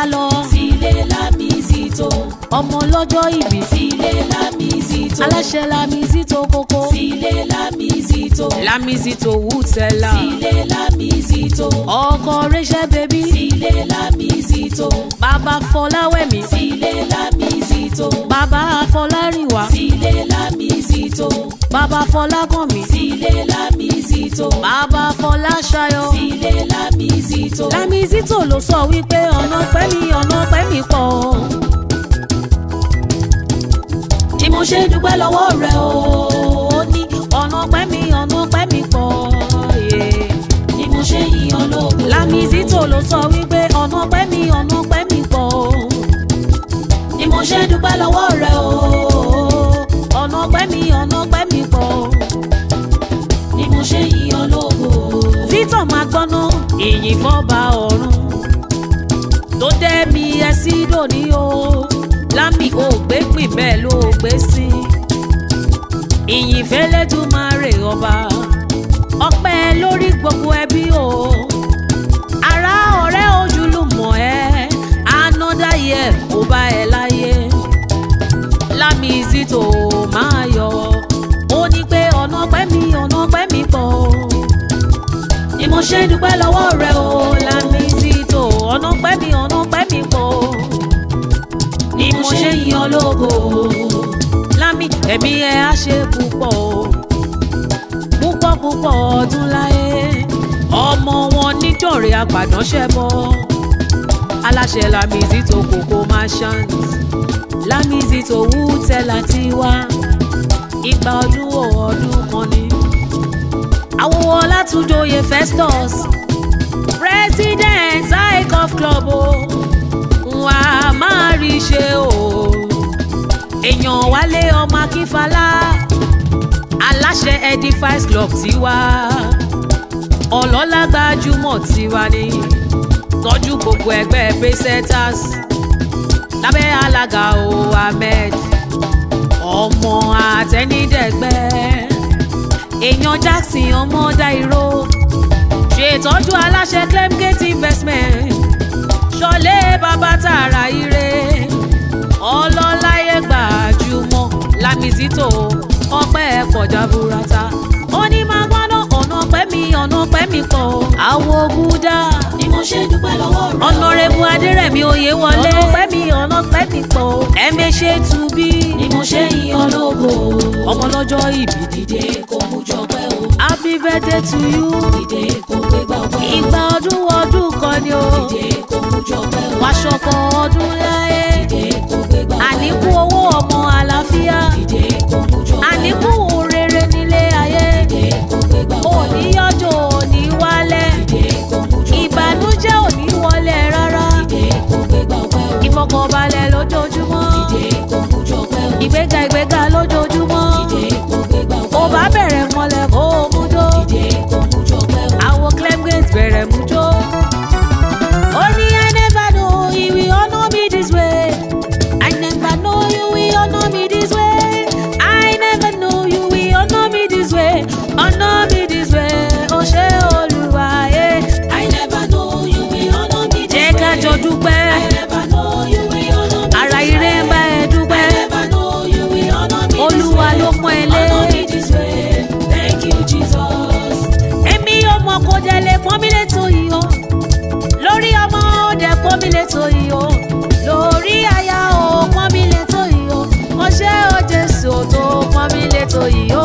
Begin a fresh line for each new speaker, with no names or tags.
lọ
sílé lámìsítò
ọmọ lọ́jọ́ ìbí
sílé lámìsítò
aláṣẹ Lamizito kókó
sílé lámìsítò
Lamizito wútẹ́lá
sílé lámìsítò
ọkọ rẹ́ṣẹ́ bèbí
sílé lámìsítò
bàbá Fọláwẹ̀mí
sílé lámìsítò
bàbá Fọlárìnwá
sílé lámìsítò
bàbá Fọlákànmí
sílé lámìsítò
bàbá Fọláṣayọ̀
sílé lámìsítò
Lamizito ló sọ wípé ọ̀nà pẹ́mi ọ̀nà pẹ́mi pọ̀
ni mo ṣe dúpẹ́ lọ́wọ́ rẹ o
ó ní ọ̀nà pẹ́mi ọ̀nà pẹ́mi pọ̀ yeah.
ni mo ṣe yìn ọ́ lógo
Lamizito ló sọ wípé ọ̀nà pẹ́mi ọ̀nà pẹ́mi pọ̀
ni mo ṣe dúpẹ́ lọ́wọ́ rẹ o
ọ̀nà pẹ́mi ọ̀nà pẹ́mi pọ̀
ni mo ṣe yìn ọ́ lógo
Victor máa gbọ́ná ìyìn fọ́ba ọ̀run tó dẹ́ mi ẹ sí dòní o lámì ò gbé pìn bẹ́ẹ̀ ló gbé sí ìyìn fẹ́lẹ́dùmarè ọba ọpẹ́ lórí gbogbo ẹbí o ará ọ̀rẹ́ ojúlùmọ̀ ẹ another year kò bá ẹ láyé Lamizito máa yọ ó ní pé ọ̀nà pẹ́mi ọ̀nà pẹ́mi pọ̀
ni mo ṣe dúpẹ́ lọ́wọ́ rẹ o
Lamizito ọ̀nà pẹ́mi ọ̀nà pẹ́mi pọ̀
ni mo ṣe yìn ọ́ lógo
Lámì ẹ̀mí ẹ̀ á ṣe púpọ̀ o púpọ̀ púpọ̀ ọdún láyé ọmọ wọn nítorí apàdánṣẹ́ bọ́ aláṣẹ Lamizito kòkó merchant Lamizito wú tẹ́lá tí wá ìgbà ọdún wo ọdún kan ni àwòwọ́ Ọlátúnjọyè Festus president icon club o wà á máa rí ṣe o èèyàn wálé ọmọ akínfàlà aláṣẹ edifice club tiwa ọlọ́lá gbajúmọ̀ tiwa ni tọ́jú gbogbo ẹgbẹ́ pesetas lábẹ́ alága o ahmed ọmọ àtẹnidẹ́gbẹ́ èèyàn jackson ọmọ dairo ṣètọ́jú aláṣẹ clemgate investment ṣọlé bàbá tààrà ire ọlọ́láyé gbajúmọ̀ Lamizito ọpẹ́ pọ̀jà burata ó ní máa gbọ́dọ̀ ọ̀nà pẹ́mi ọ̀nà pẹ́mi pọ̀ àwo gúdà
ni mo ṣe dúpẹ́ lọ́wọ́ rẹ o
ọ̀nàrẹ́bù adẹ́rẹ̀mí oyè wọlé ọ̀nà pẹ́mi ọ̀nà pẹ́mi pọ̀ ẹ̀mẹ́ṣẹ́ tubí
ni mo ṣe yìn ọ́ lógo
ọmọ lọ́jọ́ ìbí
dìde kò mú jọpẹ́ o
happy birthday to you
dìde kò gbégbá ọpẹ́ o
ìgbà ọdún ọdún kan ni o
dìde kò mú jọpẹ́ o
wàṣọkọ ọdún láyé
dìde kò gbégbá ọpẹ́ o
àníkù owó ọmọ àlàáfíà
dìde kò mú jọpẹ́ o
àníkù rere nílé ayé
dìde kò gbégbá ọpẹ́ o
òní yọjọ òní wálẹ̀
dìde kò mú jọpẹ́ o
ìbànújẹ́ òní wọlé rárá
dìde kò gbégbá ọpẹ́ o
ìfọkànbalẹ̀ lójoojúmọ́
dìde kò mú jọpẹ́ o
ìgbéga ìgbéga lójoojúmọ́
dìde kò gbégbá ọpẹ́
ó
o
bá bẹ̀rẹ̀ mọ́lẹ̀ kó o mú jó
dìde kò mú jọpẹ́ o
àwọn clemgate bẹ̀rẹ̀ mú jó. ó ní I never know you will honour me this way I never know you will honour me this way I never know you will honour me this way honour me this way ó ṣé Olúwa yé.
I never know you will honour me this
jẹ́ ká
way.
jọ dúpẹ́
I never know you will honour me
ara
this
ire ń bá
way.
ẹ
I
dúpẹ́
never know you will honour me this
Olúwa
way.
ló pọ́n ẹ lé.
Honour me this way. Thank you, Jesus.
èmi ọmọ kò dẹ̀ lè pọ́n mi létò yìí o lórí ọmọ ó dẹ̀ pọ́n mi létò yìí o lórí aya ó pọ́n mi létò yìí o mo ṣe ó Jésù tó pọ́n mi létò yìí o